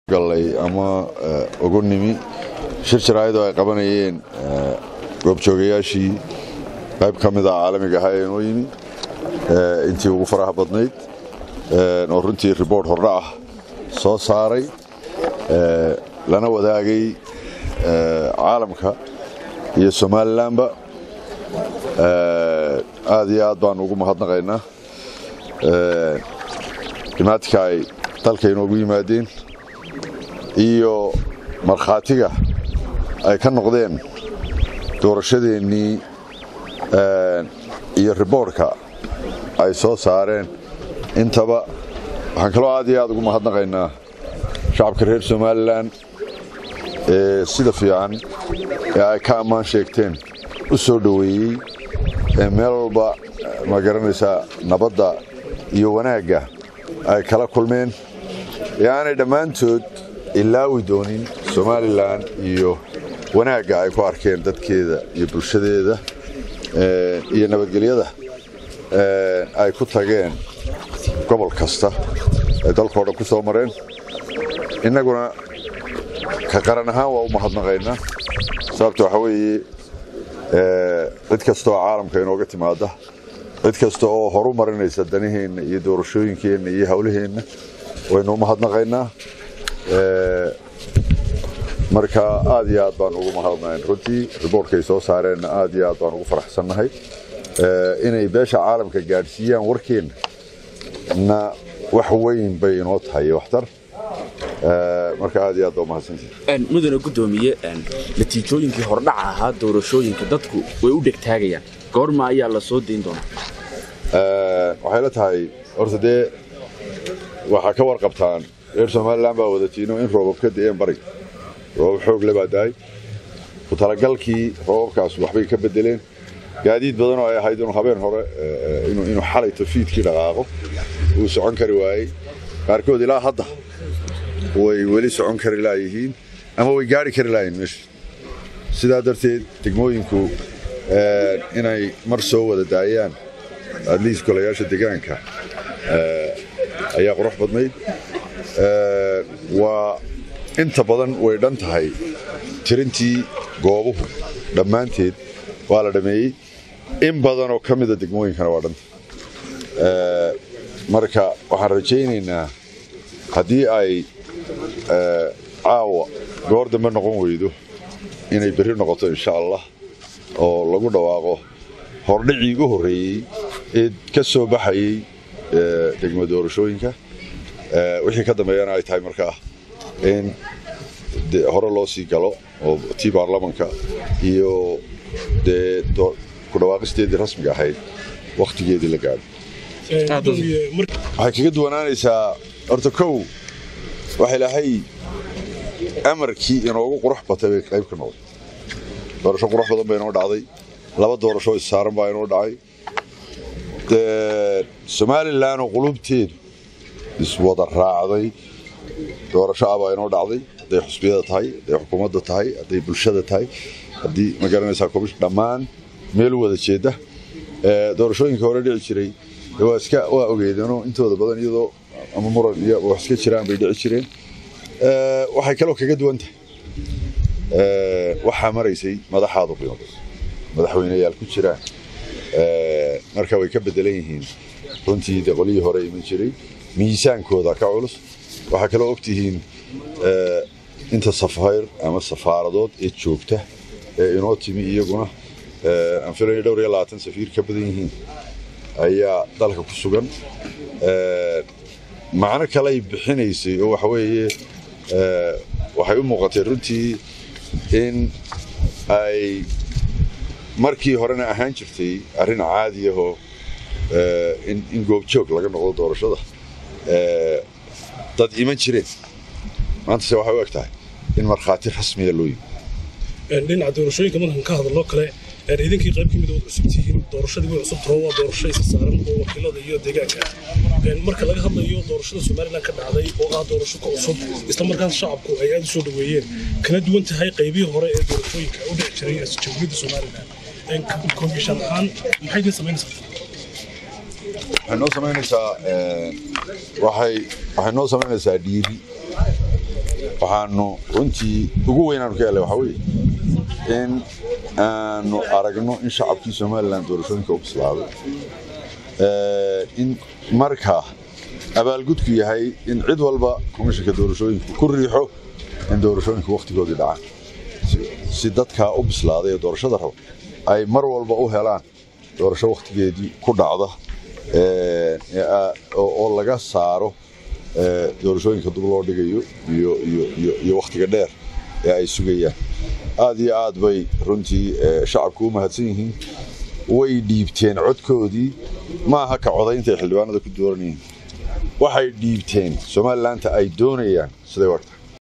gallay ama ugu nimi shir jaraayadoo ay qabanayeen goobjoogayaashii qayb ka mida caalamiga ahaa ee noo yimi intii ugu faraha badnayd oo runtii riboort hordha ah soo saaray lana wadaagay caalamka iyo somalilanba aad iyo aad baan ugu mahadnaqaynaa dhimaatika ay dalka inoogu yimaadeen iyo markhaatiga ay ka noqdeen doorashadeennii iyo riboortka ay soo saareen intaba waxaan kaloo aad iyo aad ugu mahadnaqaynaa shacabka reer somalilan ee sida fiican ee ay ka ammaan sheegteen u soo dhoweeyey ee meel walba ma garanaysaa nabadda iyo wanaagga ay kala kulmeen ee aanay dhammaantood ilaawi doonin somalilan iyo wanaagga ay ku arkeen dadkeeda iyo bulshadeeda iyo nabadgelyada ay ku tageen gobol kasta ay dalkao dhan ku soo mareen innaguna ka qaran ahaan waa u mahadnaqaynaa sababta waxaa weeye cid kasta oo caalamka inooga timaada cid kasta oo horu marinaysa danaheenna iyo doorashooyinkeenna iyo hawlaheenna waynu u mahadnaqaynaa marka aad iyo aad baan ugu mahadnayn runtii riboortkay soo saareenna aad iyo aad baan ugu faraxsannahay inay beesha caalamka gaadhsiiyaan warkeenna na wax weyn bay inoo tahay waxtar marka aad iyo aad baa umahadsantihi mudane guddoomiye natiijooyinkii hordhaca ahaa doorashooyinka dadku way u dhegtaagayaan goorma ayaa la soo dayn doonaa waxay la tahay horta dee waxaa ka warqabtaan reer somalilan baa wadatiino in roobab ka da'een bariga roobab xoog le baa dahay ku talagalkii roobabkaas waxbay ka bedeleen gaadiid badan oo ay ahayd inuu habeen hore inuu xalay tafiidkii dhaqaaqo uu socon kari waayey qaarkood ilaa hadda way weli socon kari laayihiin ama way gaari kari laayihin meesha sidaa darteed degmooyinku inay mar soo wada daayaan adliis golayaasha degaanka ayaa qurux badnayd waa inta badan way dhan tahay tirintii goobuhu dhammaanteed waa la dhammeeyey in badan oo ka mida degmooyinkana waa dhanta marka waxaan rajaynaynaa haddii ay caawa goor dambe noqon weydo inay berri noqoto insha allah oo lagu dhawaaqo hordhicii ugu horreeyey ee ka soo baxayey degmo doorashooyinka wixii ka dambeeyana ay tahay markaa in hore loo sii galo oo tii baarlamanka iyo dee ku dhawaaqisteedii rasmiga ahayd wakhtigeedii la gaadho waxay kaga duwanaanaysaa horta kow waxa ilaahay amarkii inoogu qurux batay bay qayb ka noqday doorasho qurux badan baa inoo dhacday laba doorasho issaaran baa inoo dhacay somalilan oo qulubteedu iswada raacday doorasho ah baa inoo dhacday hadday xusbiyada tahay hadday xukuumadda tahay hadday bulshada tahay haddii ma garanaysaa komish dhammaan meel wada jeedda doorashooyinka hore dhici jiray waa iska waa ogeedeenoo intooda badan iyadoo ama muran iyo wax iska jiraan bay dhici jireen waxay kaloo kaga duwan tahay waxaa maraysay madaxaadu qiimo madaxweyneyaal ku jiraan marka way ka bedelan yihiin runtii de qolihii hore iman jiray miisaankooda ka culus waxaa kaloo ogtihiin inta safayr ama safaaradood ee joogta ee inoo timi iyaguna aan filayo dhowr iyo labaatan safiir ka badan yihiin ayaa dalka ku sugan macno kaley bixinaysay oo waxa weeye waxay u muuqatay runtii in ay markii horena ahaan jirtay arrin caadi ahoo in goobjoog laga noqdo doorashada dad iman jireen maantase waxay u eg tahay in markhaati rasmiya loo yimi dhinaca doorashooyinka markan ka hadaloo kale idinkii qayb kamid ood cusub tihiin doorashadii way cusub taho waa doorasho isa saaran oo wakiilada iyo deegaanka marka laga hadlayo doorashada somalilan ka dhacday oo ah doorasho ka cusub isla markaas shacabku ay aad u soo dhoweeyeen kana duwan tahay qaybihii hore ee doorashooyinka u dhici jiray jamhuuriyadda somalilan komishan ahaan maxay idin samaynaysaa waxay noo samaynaysaa waxay waxay noo samaynaysaa dhiiri waxaanu runtii ugu weynaanu ka helay waxaa weeye in aanu aragno in shacabkii somalilan doorashooyinka u bislaaday in markaa abaalgudku yahay in cid walba komishanka doorashooyinku ku riixo in doorashooyinku wakhtigoodii dhacaan si dadkaa u bislaaday ee doorashada raba ay mar walba u helaan doorasho wakhtigeedii ku dhacda oo laga saaro doorashooyinka dub loo dhigayo iyo wakhtiga dheer ee ay sugayaan aad iyo aad bay runtii shacabku u mahadsan yihiin way dhiibteen codkoodii maaha ka codaynta ay xildhibaanada ku dooranyihiin waxay dhiibteen somalilanka ay doonayaan siday warta